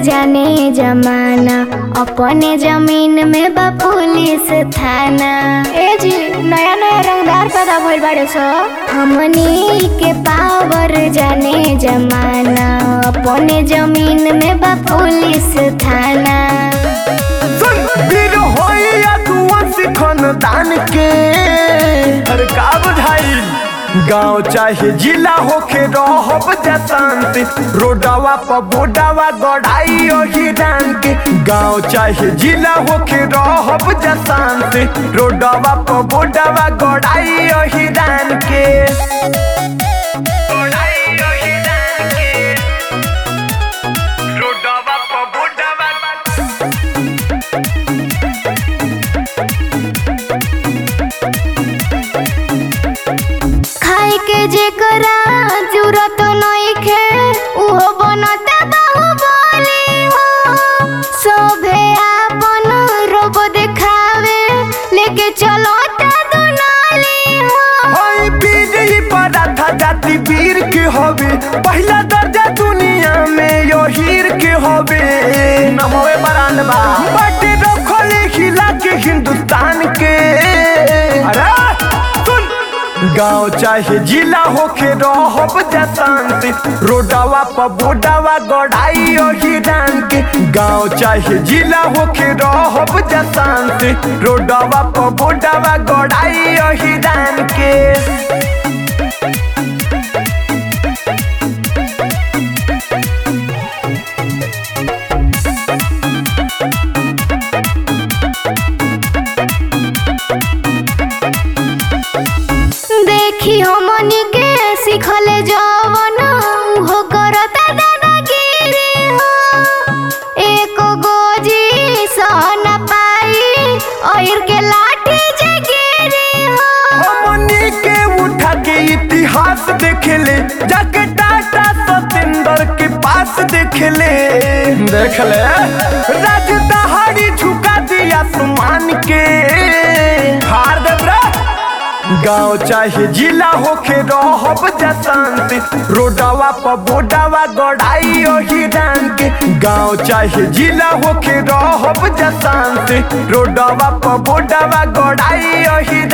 जाने जमाना अपने जमीन में बा पुलिस थाना ए जी नया नया रंगदार पैदा भइल बाड़े सो हमनी के पावर जाने जमाना अपने जमीन में बा पुलिस थाना सुन वीर होइया दुआ सिखन दान के अरे का बुझाई गाँव चाहे जिला होके रहब जा शांति रोडवा पर बोडावा गढ़ाई ओही डान के गाँव चाहे जिला होके रहब जा शांति रोडवा पर बोडावा गढ़ाई ओही डान के गढ़ाई ओही डान के रोडवा पर बोडावा खाए के जेकरा जरूरत नइखे उहो बनता बाहुबली हो सोभे आपन रोब देखावे लेके चलो दुनाली हो होई बीजई पराठा जाति वीर के होवे पहला दर्जा दुनिया में यो हीर के होवे नमोए बरान बा बटे रखले खिला के हिंदुस्तान के अरे सुन गाँव चाहे जिला होके रहब जा शांति रोडवा पर बोडावा गढ़ाई ओही डान के गाँव चाहे जिला होके रहब जा शांति रोडवा पर बोडावा गढ़ाई ओही डान के देखी हमनी के सिखले जवन हो करता दादागिरी हो एक गोजी सहन पाई और के लाठी जगिरी हो हमनी के उठा के इतिहास देखेले जाके टाटा सतेंद्र के पास देखेले देखले राज दहाड़ी झुका दिया सुमान के हार देबरा गाँव चाहे जिला होके रहब जा शांति रोडवा पर बोडावा गढ़ाई ओही डान के गाँव चाहे जिला होके रहब जा शांति रोडवा पर बोडावा गढ़ाई ओही